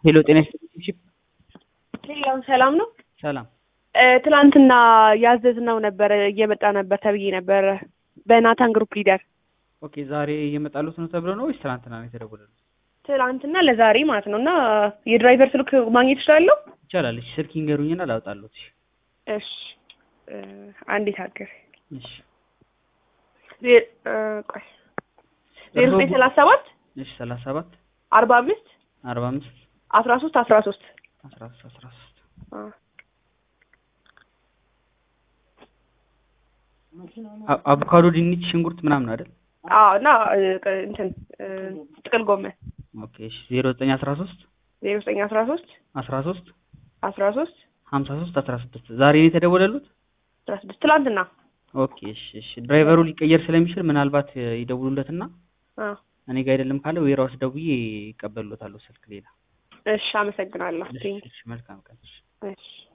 ሄሎ ጤና ይስጥልኝ። ሌላው ሰላም ነው። ሰላም እ ትላንትና ያዘዝነው ነበር እየመጣ ነበር ተብዬ ነበር በናታን ግሩፕ ሊደር ኦኬ። ዛሬ እየመጣሉት ነው ተብሎ ነው ወይስ ትናንትና ነው የተደወለሉት? ትላንትና ለዛሬ ማለት ነው። እና የድራይቨር ስልክ ማግኘት እችላለሁ? ይቻላል። እሺ ስልክ ይንገሩኝና ላውጣሉት። እሺ እ አንዴት ሀገር እሺ ቆይ ዜሮ ዘጠኝ ሰላሳ ሰባት እሺ ሰላሳ ሰባት አርባ አምስት አርባ አምስት አስራ ሶስት አስራ ሶስት አስራ ሶስት አስራ ሶስት አ- አቮካዶ፣ ድንች፣ ሽንኩርት ምናምን አይደል? አዎ እና እ ቅ- እንትን እ ጥቅል ጎመን ኦኬ እሺ ዜሮ ዘጠኝ አስራ ሶስት ዜሮ ዘጠኝ አስራ ሶስት አስራ ሶስት አስራ ሶስት ሀምሳ ሶስት አስራ ስድስት ዛሬ ነው የተደወለሉት? አስራ ስድስት ትላንትና ኦኬ እሺ እሺ ድራይቨሩ ሊቀየር ስለሚችል ምናልባት እ ይደውሉለትና አዎ እኔ ጋር አይደለም ካለ ዌራውስ ደውዬ ይቀበሉታለሁ ስልክ ሌላ። እሺ አመሰግናለሁ እሺ እሺ መልካም ቀን። እሺ። እሺ